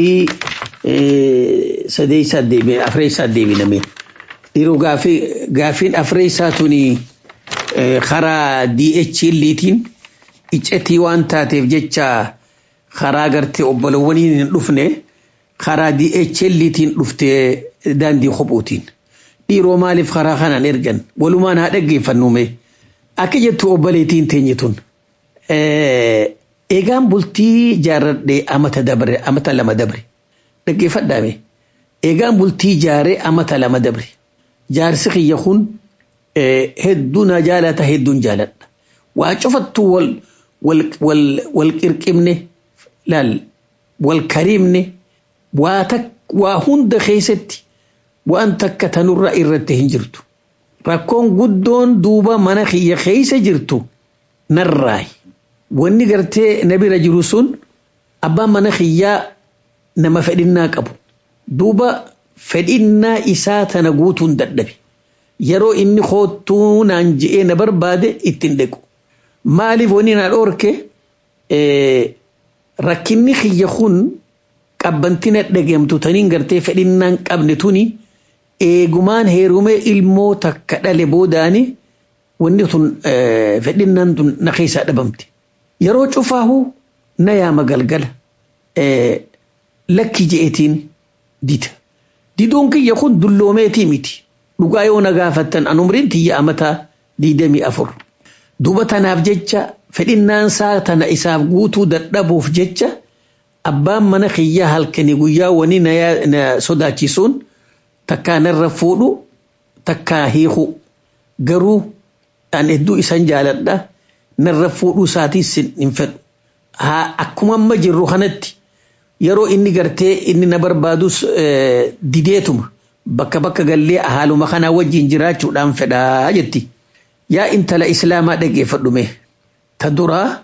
sadeessaa deebiin afreessaa deebiname. Dhiiroo gaafiin afreessaa tuni karaa DHLtiin iccetii waan taateef jecha karaa gartee obbolowwaniin hin dhufne karaa DHLtiin dhuftee daandii kophuutiin. Dhiiroo maaliif karaa kanaan ergan walumaan haa dhaggeeffannume akka jettu obboleetiin teenye tun. Eegaan bultii jaarradhee amata dabre amata lama dabre dhaggeeffadhaame. Eegaan bultii jaaree amata lama dabre. Jaarsi kiyya kun hedduu na jaalata hedduun jaaladha. Waa cufattu wal wal qirqibne laal wal karimne waa tak waa hunda keessatti waan takka tanurra irratti hin jirtu. Rakkoon guddoon duuba mana kiyya keessa jirtu narraayi. Wanni gartee na bira jiru sun abbaan mana kiyyaa nama fedhinnaa qabu. Duuba fedhinnaa isaa tana guutuun dadhabe. Yeroo inni koottuu naan je'ee na barbaade ittiin dhaqu. Maaliif wanni na dhoorke rakkinni kiyya kun qabbantina dhageemtu taniin gartee fedhinnaan qabne tuni eegumaan heerumee ilmoo takka dhale boodaani wanni tun fedhinnaan tun na keessaa dhabamte. Yeroo cufaahu na yaama galgala lakki je'etiin dida. Diduun kiyya kun dulloomeetii miti. Dhugaa yoo na gaafattan an umriin tiyya amataa diidamii afur. Duuba tanaaf jecha fedhinnaan isaa tana isaaf guutuu dadhabuuf jecha abbaan mana kiyyaa halkanii guyyaa wani na sodaachisuun takkaa narra fuudhu takkaa hiiku garuu an hedduu isan jaaladha narra fuudhuu isaatiis hin fedhu. Akkuma amma jirru kanatti yeroo inni gartee inni na barbaadus dideetuma bakka bakka gallee haaluma kanaa wajjin jiraachuudhaan fedhaa jetti. Yaa intala islaamaa dhageeffadhume ta duraa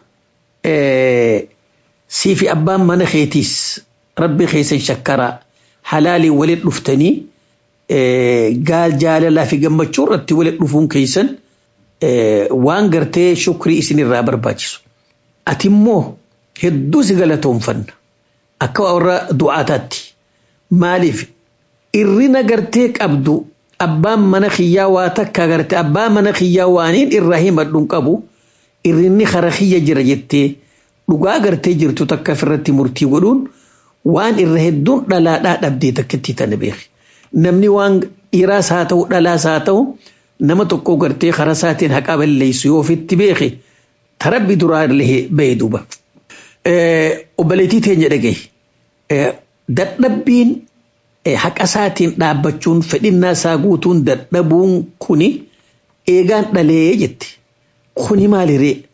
siifi abbaan mana keetiis rabbi keessan shakkaraa halaalii walit dhuftanii gaal jaalalaa fi gammachuu irratti walit dhufuun keessan waan gartee shukrii isinirraa barbaachisu. Ati immoo hedduu si galatoonfanna. akka warra du'aataatti maaliif irrina gartee qabdu abbaan mana kiyyaa waa takka gartee abbaan mana kiyyaa waaniin irraa himadhuun qabu irrinni kara kiyya jira jettee dhugaa gartee jirtu takka ofirratti murtii godhuun waan irra hedduun dhalaadhaa dhabdee takkatti tana beeki. Namni waan dhiiraas haa ta'u dhalaas haa ta'u nama tokko gartee karaa isaatiin haqa balleessu yoo ofitti beeki tarabbi duraa illee bahee duuba. Obboleettii teenya dhagaye. Dadhabbiin haqa isaatiin dhaabbachuun fedhinnaa isaa guutuun dadhabuun kuni eegaan dhalee jetti. Kuni maaliree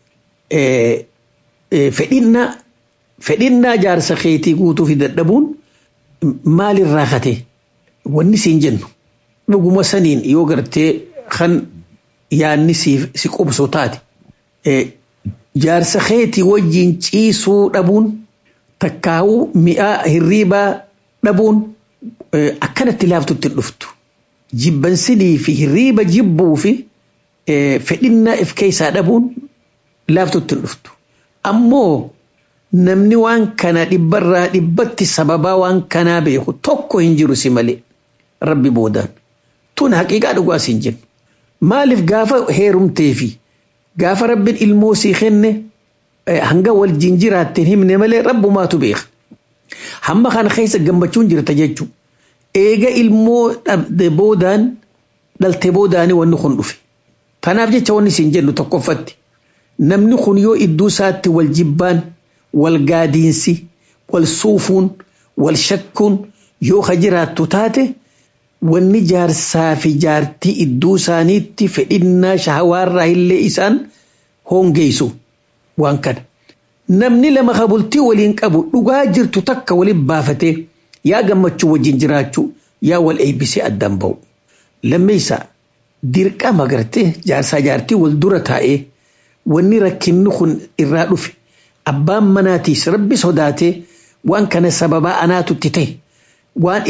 fedhinnaa fedhinnaa jaarsa keetii guutuu fi dadhabuun maalirraa kate wanni siin jennu dhuguma saniin yoo gartee kan yaanni si qubsu taate jaarsa keetii wajjiin ciisuu dhabuun takkaa'uu mi'aa hirriibaa dhabuun akkanatti laaftutti hin dhuftu. Jibbansinii fi hirriiba jibbuu fi fedhinnaa if keessaa dhabuun laaftutti hin dhuftu. Ammoo namni waan kana dhibbarraa dhibbatti sababaa waan kanaa beeku tokko hin jiru si malee rabbi boodaan. Tun haqiiqaa dhugaa siin jennu. Maaliif gaafa heerumtee fi gaafa rabbiin ilmoo sii kenne hanga wal jinjiraatteen himne malee rabbumaatu beeka. Hamma kana keessa gammachuun jirta jechuudha. Eega ilmoo dhabde boodaan dhalte boodaanii wanni kun dhufe. Kanaaf jecha wanni siin jennu tokkoffatti. Namni kun yoo iddoo isaatti wal jibbaan, wal gaadiinsi, wal suufuun, wal shakkuun yoo ka jiraattu taate wanni jaarsaa fi jaartii iddoo isaaniitti fedhinnaa shahawaarraa illee isaan hongeessu waan kana. Namni lama kabultii waliin qabu dhugaa jirtu takka waliin baafatee yaa gammachuu wajjin jiraachuu yaa wal eebbisee addaan ba'u. Lammeessaa dirqama gartee jaarsaa jaartii wal dura taa'ee wanni rakkinni kun irraa dhufe abbaan manaatiis rabbi sodaatee waan kana sababaa anaatutti ta'e waan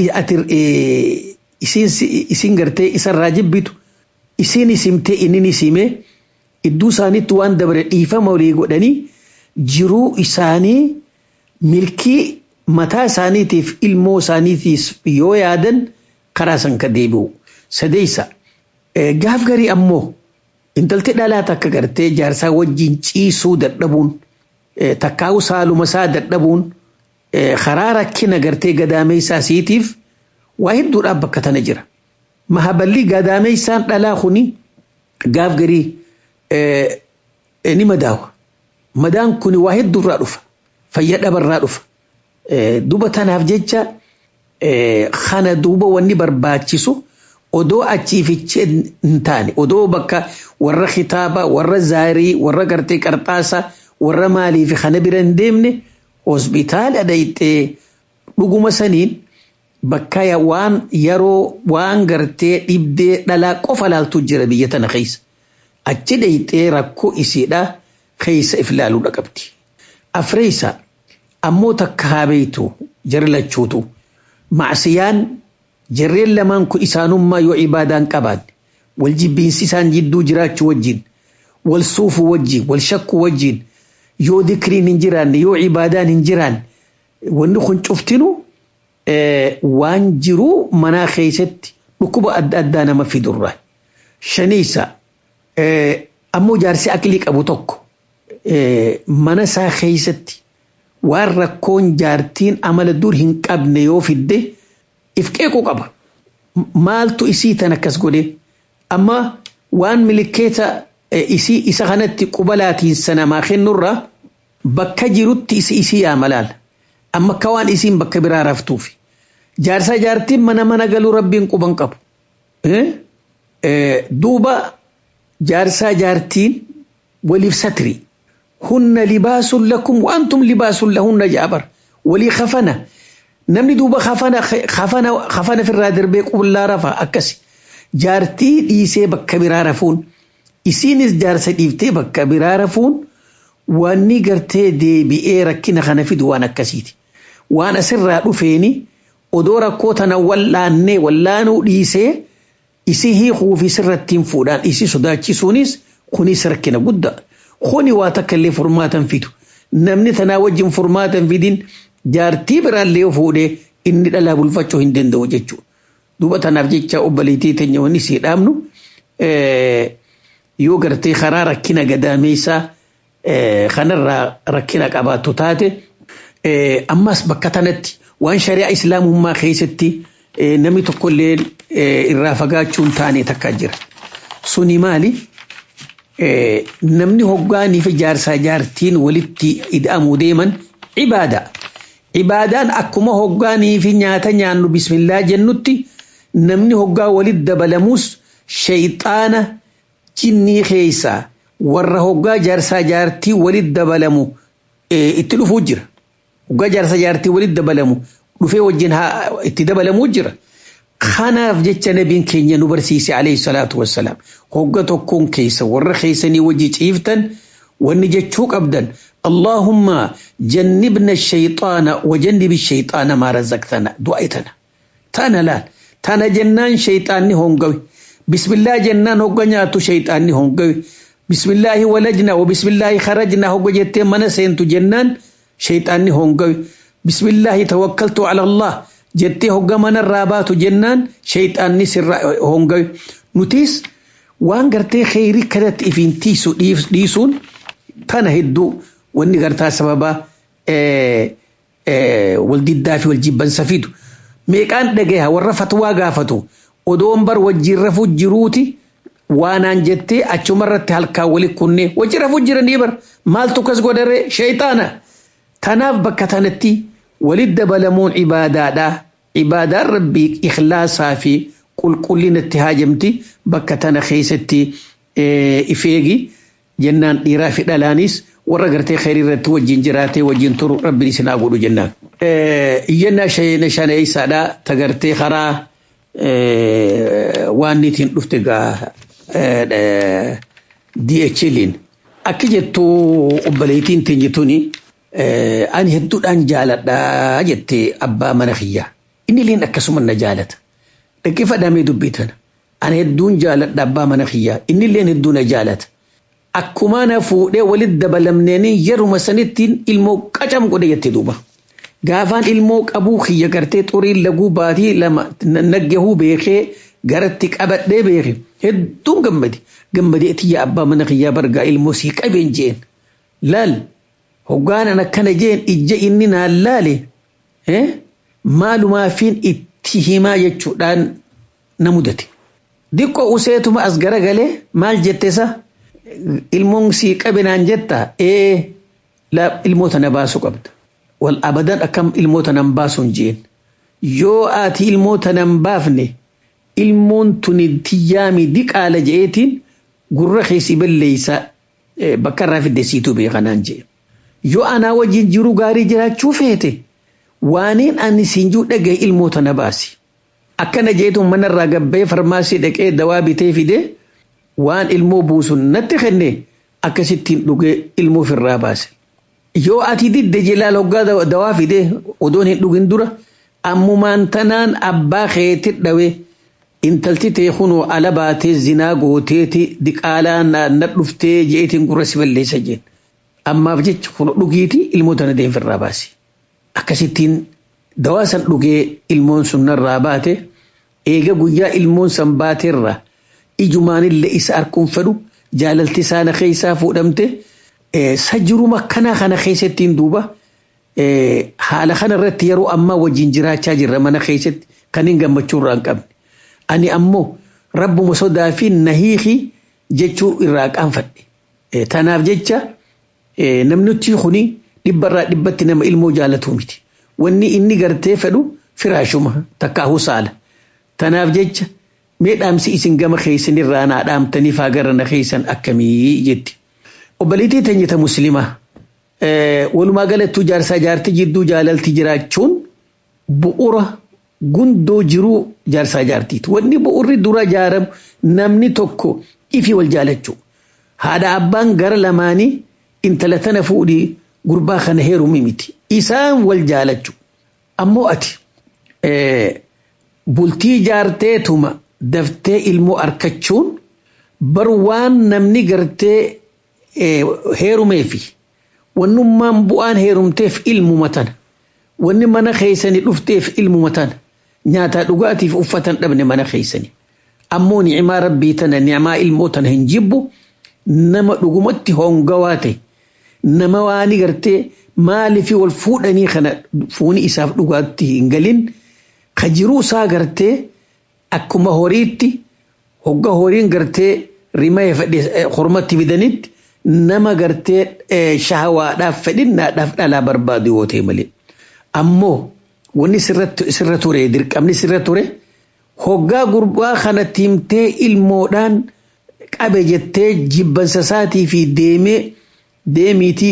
isin gartee isarraa jibbitu isin isimtee inni isimee iddoo isaaniitti waan dabre dhiifama walii godhanii jiruu isaanii milkii mataa isaaniitiif ilmoo isaaniitiif yoo yaadan karaa san ka deebi'u. Sadeessa gaaf garii ammoo intalti dhalaa takka gartee jaarsaa wajjin ciisuu dadhabuun takkaa'u saaluma isaa dadhabuun karaa rakkina gartee gadaameessaa siitiif waa hedduudhaaf bakka tana jira. Mahaballi gadaameessaan dhalaa kuni gaaf garii ni madaawa. Madaan kuni waa hedduurraa dhufa. Fayya dhabarraa dhufa. Duba tanaaf jecha kana duuba wanni barbaachisu odoo achiifichee hin taane odoo bakka warra kitaaba warra zaarii warra gartee qarxaasa warra maalii fi kana bira hin deemne hospitaala dhayxee dhuguma saniin bakka waan yeroo waan gartee dhibdee dhalaa qofa laaltu jira biyya tana keessa achi dhayxee rakkoo isiidha keessa if laaluudha qabdi. Afreessa ammoo takka haabeetu jara lachuutu macsiyaan jarreen lamaan kun isaanummaa yoo ibaadaan qabaanne wal jibbiinsi isaan jidduu jiraachuu wajjin wal suufuu wajjin wal shakkuu wajjin yoo dikriin hin jiraanne yoo ibaadaan hin jiraanne wanni kun cuftinu waan jiruu manaa keessatti dhukkuba adda addaa nama fidurraa. Shaniisa ammoo jaarsi aqlii qabu tokko mana isaa keessatti waan rakkoon jaartiin amala dur hin qabne yoo fidde if qeequu qaba. Maaltu isii tan akkas godhe amma waan milikeeta isii isa kanatti qubalaatiin sanamaa kennurraa bakka jirutti isi isii yaamalaala. Amma akka waan isiin bakka biraa raftuufi. Jaarsaa jaartiin mana mana galuu rabbiin quban qabu. Duuba jaarsaa jaartiin waliif satri. Hunna libaasun lakum waantum libaasun lahunna jaabar. Walii kafana. Namni duuba kafana kafana kafana firraa darbee qullaa rafa akkasi. Jaartii dhiisee bakka biraa rafuun. Isiinis jaarsa dhiiftee bakka biraa rafuun wanni gartee deebi'ee rakkina kana fidu waan akkasiiti. Waan asirraa dhufeeni odoo rakkoo tana wallaannee wallaanuu dhiisee isii hiikuu fi sirrattiin fuudhaan isii sodaachisuunis kunis rakkina guddaa. Kuni waa takka illee furmaatan fidu. Namni tanaa wajjin furmaatan fidin jaartii biraallee yoo fuudhee inni dhalaa bulfachuu hin danda'u jechuudha. Duuba tanaaf jecha obboleettii teenya wanni sii dhaabnu yoo gartee karaa rakkina gadaameessaa kanarraa rakkina qabaattu taate ammas bakka tanatti waan shari'aa islaamummaa keessatti namni tokkollee irraa fagaachuun taane takka jira. Suni maali? Namni hoggaanii fi jaarsaa jaartiin walitti ida'amuu deeman ibaada. Ibaadaan akkuma hoggaanii fi nyaata nyaannu bismillaa jennutti namni hoggaa walitti dabalamus shayxaana jinnii keessaa warra hoggaa jaarsaa jaartii walitti dabalamu itti dhufuu jira. Hoggaa jaarsaa jaartii walitti dabalamu dhufee wajjin itti dabalamuu jira. Kanaaf jecha nabiin keenya nu barsiise alayhi salaatu wassalaam hogga tokkoon keessa warra keessanii wajji ciiftan wanni jechuu qabdan اللهم جنبنا الشيطان وجنب الشيطان ما رزقتنا دعيتنا تانا لا تانا جنان شيطاني هونغوي بسم الله جنان هونغنياتو شيطاني هونغوي بسم الله ولجنا وبسم الله خرجنا هونغو جتي من سينتو جنان شيطاني هونغوي بسم الله توكلت على الله jettee hogga mana irraa baatu jennaan shayxaanni sirra hongawe nutis waan gartee kheyrii kanatti ifiin tiisu dhiisuun tana hedduu wanni gartaa sababa waldiddaa fi waljibbansa fidu meeqaan dhagaha warra fatwaa gaafatu odoon bar wajjiin rafuu jiruuti waanaan jettee achumarratti halkaan wali kunne wajji rafuu jiranii bar maaltu kas godhare shayxaana tanaaf bakka tanatti walit dabalamuun ibaadaadha. Ibaadaan rabbii ikhlaasaa fi qulqullinatti haajamti bakka tana keessatti ifeegi jennaan dhiiraa fi dhalaanis warra gartee kheyrii irratti wajjin jiraatee wajjin turu rabbiin isin haa godhu jennaan. Iyyannaa shaneessaadha ta gartee karaa waan niitiin dhufte gaa DHL'n akki jettu obboleettiin teenyituuni. ani hedduudhaan jaaladhaa jettee abbaa mana kiyyaa. Inni illee akkasuma na jaalata. Dhaggeeffadhamee dubbitan. Ani hedduun jaaladha abbaa mana kiyyaa. Inni illee hedduu na jaalata. Akkuma na fuudhee walitti dabalamneenii yeruma sanittiin ilmoo qacam godhe jettee duuba. Gaafaan ilmoo qabuu kiyya gartee xuriin laguu baatii lama naggahuu beekee garatti qabadhee beeke. Hedduun gammadi. Gammadee tiyya abbaa mana kiyyaa bargaa ilmoo sii qabeen jeen. Laal hoggaanan akkana jeen ijja inni naan laale maalumaafiin itti himaa jechuudhaan na mudate. Diqqoo useetuma as garagalee maal jettesa ilmoon sii qabe naan jetta ee ilmoota na baasuu qabda. Wal abadan akkam ilmoota nan baasuun jeen. Yoo ati ilmoota nan baafne ilmoon tuni tiyyaami diqaala je'eetiin gurra keessi balleeysa bakka irraa fidde siituu beekanaan jee. yoo anaa wajjin jiru gaarii jiraachuu feete waaniin ani siinjuu dhagaye ilmoota na baasi. Akkana jeetuun manarraa gabbee farmaasii dhaqee dawaa bitee fide waan ilmoo buusun natti kenne akkasittiin dhugee ilmoo ofirraa baase. Yoo ati didde jilaal hoggaa dawaa fide odoon hin dhugin dura ammumaan tanaan abbaa keetti dhawe intalti tee kunoo ala baatee zinaa gooteeti diqaalaa na dhuftee jeetiin gurra si balleessa jeen. ammaaf jecha kun dhugiiti ilmoota na deemfirraa baasi. Akkasittiin dawaa san dhugee ilmoon sun narraa baate eega guyyaa ilmoon san baateerra ijumaanillee isa arkuun fedhu jaalalti isaana keessaa fuudhamte sajiruma kanaa kana keessattiin duuba haala kana irratti yeroo ammaa wajjin jiraachaa jirra mana keessatti kan hin gammachuu irraa hin qabne. Ani ammoo rabbuma sodaa fi nahiiki jechuu irraa qaanfadhe. Tanaaf jecha namni nuti kuni dhibbarraa dhibbatti nama ilmoo jaalatu miti. Wanni inni gartee fedhu firaashuma takkaahuu saala. Tanaaf jecha mee dhaamsi isin gama keessan irraa naa dhaamtanii faagara na keessan akkamii jetti. Obboleettii teenyata muslimaa walumaa galattuu jaarsaa jaartii jidduu jaalalti jiraachuun bu'uura gundoo jiruu jaarsaa jaartiiti. Wanni bu'uurri dura jaaramu namni tokko ifi wal jaalachuu. Haadha abbaan gara lamaanii intala tana fuudhii gurbaa kana heerumi miti. Isaan wal jaalachu. Ammoo ati bultii jaarteetuma daftee ilmoo arkachuun bar waan namni gartee heerumeefi wannummaan bu'aan heerumteef ilmuma tana. Wanni mana keessanii dhufteef ilmuma tana. Nyaataa dhugaatiif uffatan dhabne mana keessanii. Ammoo ni'imaa rabbii tana ni'imaa ilmoo tana hin jibbu nama dhugumatti hongawaa ta'e. nama waani gartee maaliif wal fuudhanii kana fuuni isaaf dhugaatti hin galin ka jiruu isaa gartee akkuma horiitti hogga horiin gartee rimaya fedhe hormatti fidanitti nama gartee shahawaadhaaf fedhinnaadhaaf dhalaa barbaadu yoo ta'e malee. Ammoo wanni sirra ture dirqamni sirra ture hoggaa gurbaa kanatti himtee ilmoodhaan qabe jettee jibbansa isaatii fi deemee deemiitii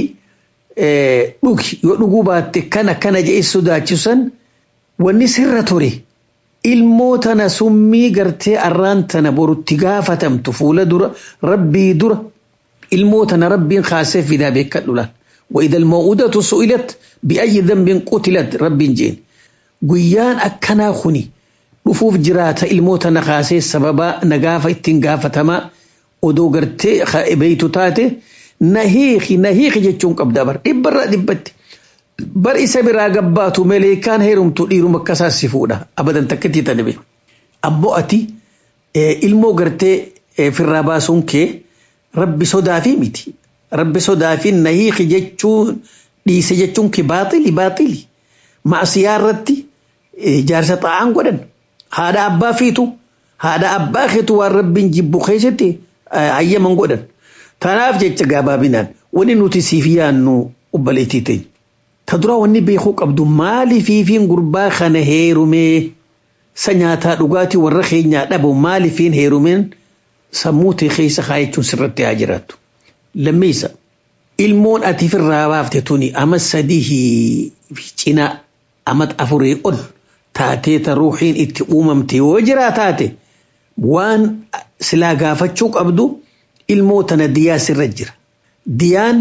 dhugi yoo dhuguu baatte kana kana jedhee sodaachisan wanni sirra ture ilmoo tana summii gartee arraan tana borutti gaafatamtu fuula dura rabbii dura ilmoo tana rabbiin kaasee fidaa beekadhu laal وإذا الموءودة سئلت بأي ذنب قتلت رب جين guyyaan akkanaa kuni dhufuuf jiraata ilmoota naqaasee sababa nagaafa ittiin gaafatamaa odoo gartee beeytu taate na hiiki na hiiki jechuun qabda bar dhibbarraa dhibbatti bar isa biraa gabbaatu maleekaan heerumtu dhiiruma akkasaa si fuudha abadan takkatti tanabe abbo ati ilmoo gartee firraa baasuun kee rabbi sodaafii miti rabbi sodaafii na hiiki jechuun dhiise jechuun kee baaxili baaxili maasiyaa irratti jaarsa xaa'aan godhan haadha abbaa fiitu haadha abbaa keetu waan rabbiin jibbu keessatti hayyaman godhan tanaaf jecha gabaabinaan wanni nuti siif yaannu obbaleettii ta'e ta dura wanni beekuu qabdu maali fiifiin gurbaa kana heerumee sa nyaataa dhugaatii warra keenyaa dhabu maalifiin heerumeen sammuu ta'e keessa kaayachuun sirratti haa jiraattu lammeessa ilmoon ati firraa baafte tuni ama sadii cinaa amat afurii ol taatee ta ruuxiin itti uumamte yoo jira taate waan silaa gaafachuu qabdu ilmoo tana diyaa sirra jira. Diyaan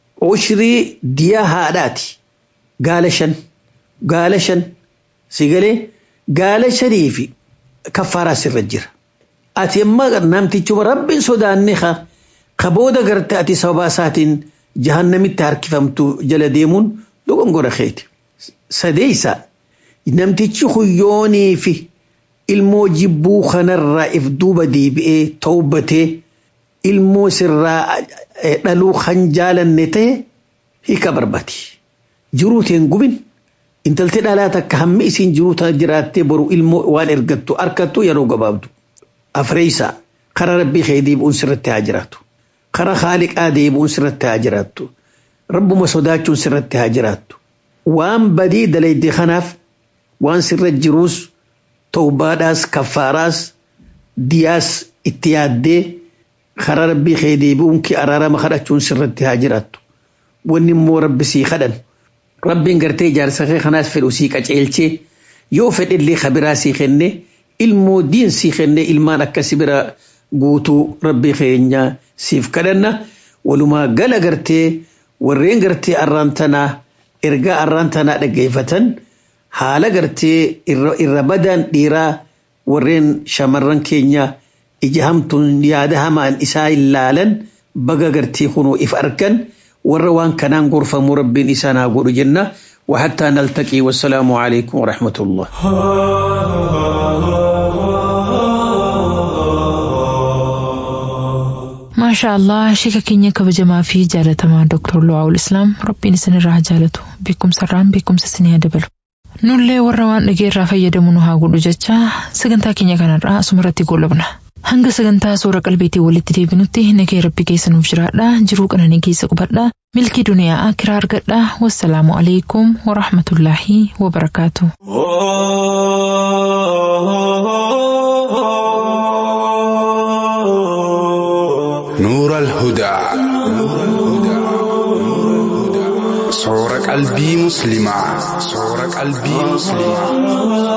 ushrii diyaa haadhaati. Gaala shan. Gaala shan. Sigalee gaala shanii fi kaffaaraa sirra jira. Ati amma namtichuma rabbiin sodaanne ka booda garte ati sababa isaatiin jahannamitti harkifamtu jala deemuun dogongora keeti. sadeeysa namtichi huyyoonii fi ilmoo jibbuu kanarraa if duuba deebi'ee tawbatee ilmoo sirraa dhaluu kan jaalanne ta'e hiika barbaadi. Jiruuteen gubin intaltee dhalaa takka hammi isiin jiruuta jiraattee boru ilmoo waan ergattu harkattu yeroo gabaabdu. Afreeysa kara rabbii kee deebi'uun sirratti haa jiraatu. Kara haaliqaa deebi'uun sirratti haa jiraattu. Rabbuma sodaachuun sirratti haa jiraattu. waan badii dalayde kanaaf waan sirra jiruus tawbaadhaas kaffaaraas diyaas itti yaaddee karaa rabbii kee deebi'uun kee araarama kadhachuun sirratti haa jiraattu. Wanni immoo rabbi sii kadhan. Rabbiin gartee ijaarsa kee kanaas fedhu sii qaceelchee yoo fedhillee kabiraa sii kenne ilmoo diin sii kenne ilmaan akkasi bira guutuu rabbii keenyaa siif kadhanna walumaa gala gartee warreen gartee arraan tanaa ergaa arraan tanaa dhaggeeffatan haala gartee irra badaan dhiiraa warreen shamarran keenya ija hamtuun yaada hamaan isaa ilaalan baga gartee kunuu if argan warra waan kanaan gorfamuu rabbiin isaan haa godhu jenna وحتى نلتقي والسلام عليكم ورحمة الله maashaa allah shika keenya kabajamaa fi jaalatamaa dooktar lu'aawul islaam rabbiin isinirraa haa jaalatu beekumsarraan beekumsa isinii haa dabalu nullee warra waan dhageerraa fayyadamu nu haa godhu jecha sagantaa keenya kanarraa asumarratti goolabna hanga sagantaa suura qalbeetii walitti deebinutti nagee rabbi keessa nuuf jiraadha jiruu qananii keessa qubadha milkii duniyaa akiraa argadha wassalaamu alaikum warahmatullaahi wabarakaatu. نور الهدى صور قلبي مسلمة صور قلبي مسلمة